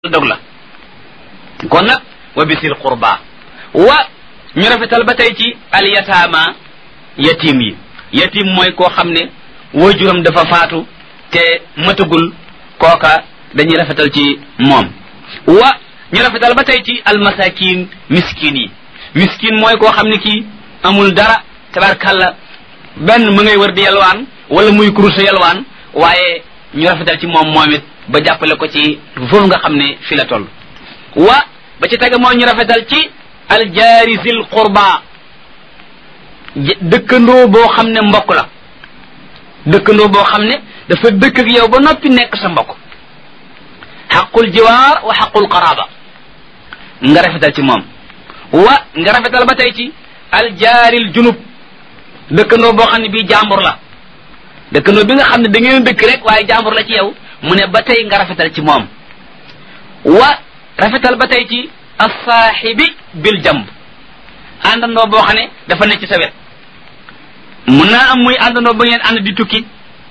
dog la kon nag wa bisil qurba wa ñu rafetal ba tey ci al yataama yatim yi yatim mooy koo xam ne waajuram dafa faatu te matagul kooka dañuy rafetal ci moom wa ñu rafetal ba tey ci al masakin miskin yi miskin mooy koo xam ne kii amul dara tabarkalla benn mu ngay wër di yalwaan wala muy kuruse yalwaan waaye ñu rafetal ci moom moom it ba jàppale ko ci foofu nga xam ne fi la toll wa ba ci tege moo ñu rafetal ci aljaari zil qurba dëkkandoo boo xam ne mbokk la dëkkandoo boo xam ne dafa dëkk ak yow ba noppi nekk sa mbokk xaqul jiwaar wa xaqul qaraba nga rafetal ci moom wa nga rafetal ba tey ci aljaaril junub dëkkandoo boo xam ne bii jàmbur la dëkkandoo bi nga xam ne da ngeen dëkk rek waaye jàmbur la ci yow mu ne ba tey nga rafetal ci moom wa rafetal ba tey ci assaaxibi bil jamb àndandoo boo xam ne dafa ne ci sa wet mun naa am muy àndandoo ba ngeen ànd di tukki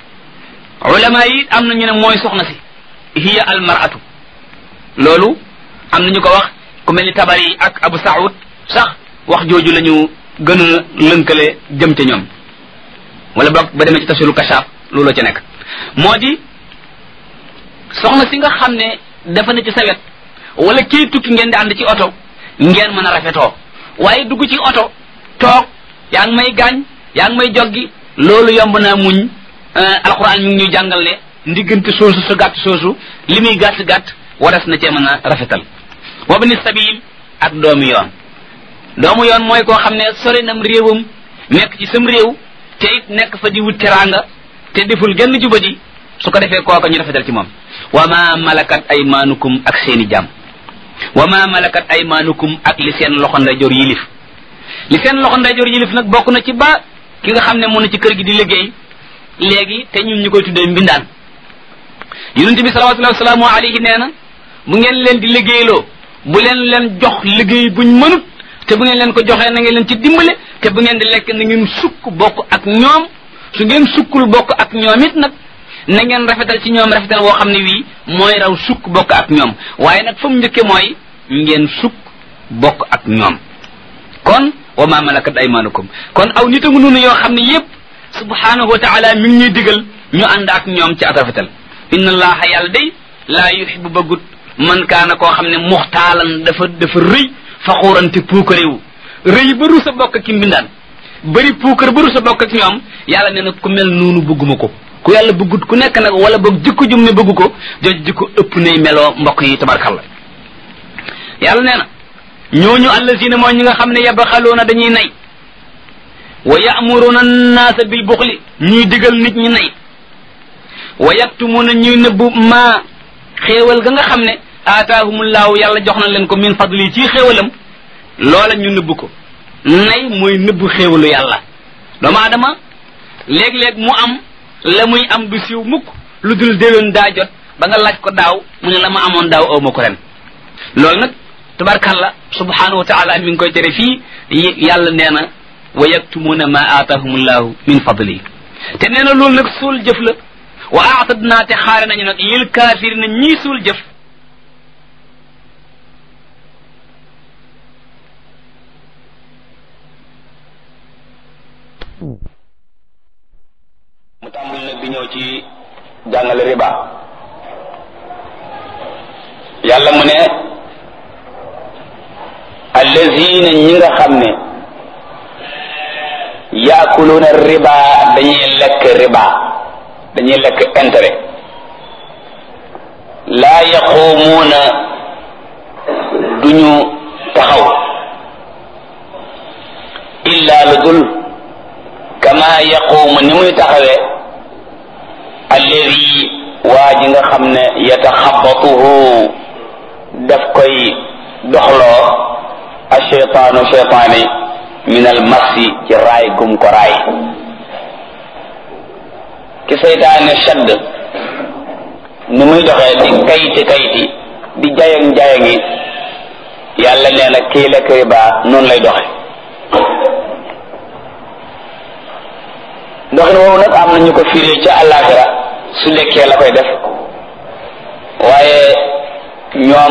ulama yi am na ñu ne mooy soxna si hiya al maratu loolu am na ñu ko wax ku mel ni tabari ak abu saud sax wax jooju la ñu gën a lënkale jëm ca ñoom wala boog ba demee ci tafsiru kashaaf loolu ci nekk moo di soxna si nga xam ne dafa ne ci sa wet wala kii tukki ngeen di ànd ci oto ngeen mën a rafetoo waaye dugg ci oto toog yaa ngi may gaañ yaa ngi may joggi loolu yomb naa muñ alquran mi ngi ñuy jàngal ne ndiggante soosu sa gàtt soosu li muy gàtt gàtt waras na cee mën a rafetal wabni sabil ak doomu yoon doomu yoon mooy koo xam ne sori nam réewam nekk ci sam réew te it nekk fa di wut teraanga te deful genn jubadi su ko defee kooka ñu rafetal ci moom wa ma malakat aymaanukum ak seeni jàmm wa ma malakat aymaanukum ak li seen loxo ndeyjoor yilif li seen loxo ndeyjoor yilif nag bokk na ci ba ki nga xam ne mu na ci kër gi di liggéey léegi te ñun ñu koy tuddee mbindaan yonent bi salawatullahi wasalaamu alayhi nee na bu ngeen leen di liggéeyloo bu leen leen jox liggéey buñ mënut te bu ngeen leen ko joxee na ngeen leen ci dimbale te bu ngeen di lekk na ngeen sukk bokk ak ñoom su ngeen sukkul bokk ak ñoom it nag na ngeen rafetal ci ñoom rafetal woo xam ne wii mooy raw sukk bokk ak ñoom waaye nag fa mu njëkke mooy ngeen sukk bokk ak ñoom kon wa ma malakat aymanukum kon aw nit a ngi noonu yoo xam ne yépp subhanahu wa taala mi ngi ñuy digal ñu ànd ak ñoom ci ak rafetal inna allaha yàlla day laa yuhibbu bëggut man kaana koo xam ne muxtaalan dafa dafa rëy faxuurante puukaréewu rëy ba ru sa bokk ki mbindaan bëri puukar ba ru sa bokk ak ñoom yàlla nee na ku mel noonu bëgguma ko ku yàlla bëggut ku nekk nag wala boog jikko jum ne bëgg ko jooju jikko ëpp nay meloo mbokk yi tabarkalla yàlla nee na ñooñu allazina mooy ñi nga xam ne yabxaluuna dañuy nay wa ya'muruna annaasa bil buxli ñuy digal nit ñi nay wa yaktumuna ñuy nëbbu maa xéewal ga nga xam ne aataahumullaahu yàlla jox na leen ko min fadli ci xéewalam loola ñu nëbbu ko nay mooy nëbbu xéewalu yàlla doomu aadama léeg-léeg mu am la muy am du siiw mukk lu dul déwén daa jot ba nga laaj ko daaw mu ne la ma amoon daaw aw ma ko ren loolu nag tabarkalla subhanahu wa taala mi ngi koy tere fii yàlla nee na wa yaktumuuna ma aatahumullahu min fadli te nee na loolu nag suul jëf la wa aatadnaa te xaare nañu nag lil kaafirina ñii suul jëf mu tàmbali nag di ñëw ci jàngale riba yàlla mu ne allazina ñi nga xam ne yaakuluuna riba dañuy lekk riba dañuy lekk intérêt laa yaquumuuna duñu taxaw illa lu dul kama yaquumu ni muy taxawee alladi waa ji nga xam ne yataxabatuhu daf koy doxloo asheytaanu cheytaani min al massi ci raay gum ko raay ki seytaane shadd ni muy doxee di kayti kayti di jayang jayangi yàlla nee na kii lekk riba noonu lay doxe doxin woowu nag am na ñu ko firee ca àllaaxira su lekkee la koy def waaye ñoom